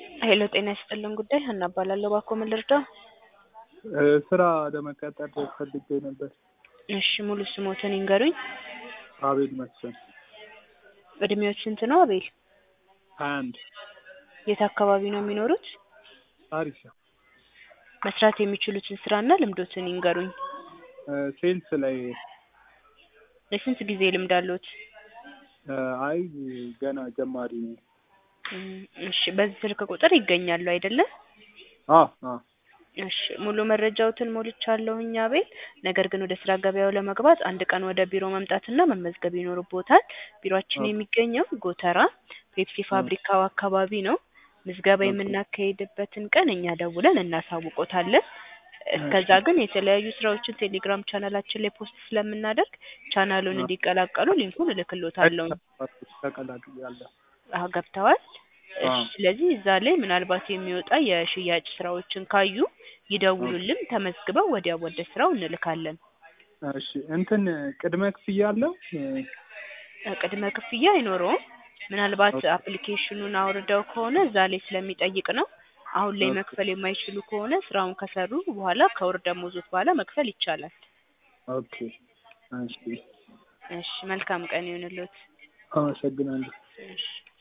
ሄሎ ጤና ይስጥልን ጉዳይ ሀና እባላለሁ። እባክዎ ምን ልርዳው? ስራ ለመቀጠር ፈልጌ ነበር። እሺ ሙሉ ስሞትን ይንገሩኝ። አቤል መስፍን እድሜዎች ስንት ነው አቤል? ሀያ አንድ የት አካባቢ ነው የሚኖሩት? አሪፍ ነው። መስራት የሚችሉትን ስራና ልምዶትን ይንገሩኝ። ሴልስ ላይ የስንት ጊዜ ልምድ አለዎት? አይ ገና ጀማሪ ነኝ። እም፣ እሺ በዚህ ስልክ ቁጥር ይገኛሉ አይደለ? አ አ እሺ ሙሉ መረጃዎትን ሞልቻለሁኝ አቤል። ነገር ግን ወደ ስራ ገበያው ለመግባት አንድ ቀን ወደ ቢሮ መምጣትና መመዝገብ ይኖርብዎታል። ቢሮአችን የሚገኘው ጎተራ ፔፕሲ ፋብሪካው አካባቢ ነው። ምዝገባ የምናካሂድበትን ቀን እኛ ደውለን እናሳውቆታለን። እስከዛ ግን የተለያዩ ስራዎችን ቴሌግራም ቻናላችን ላይ ፖስት ስለምናደርግ ቻናሉን እንዲቀላቀሉ ሊንኩን እልክልዎታለሁ። ተቀላቅያለሁ። አሀ ገብተዋል? እሺ አዎ። ስለዚህ እዛ ላይ ምናልባት የሚወጣ የሽያጭ ስራዎችን ካዩ ይደውሉልን። ተመዝግበው ወዲያው ወደ ስራው እንልካለን። እሺ እንትን ቅድመ ክፍያ አለው? እ ቅድመ ክፍያ አይኖረውም። ምናልባት አፕሊኬሽኑን አውርደው ከሆነ እዛ ላይ ስለሚጠይቅ ነው። አሁን ላይ ኦኬ። መክፈል የማይችሉ ከሆነ ስራውን ከሰሩ በኋላ ከወር ደመወዝዎት በኋላ መክፈል ይቻላል። ኦኬ እሺ እሺ መልካም ቀን ይሁንልዎት። አመሰግናለሁ። እሺ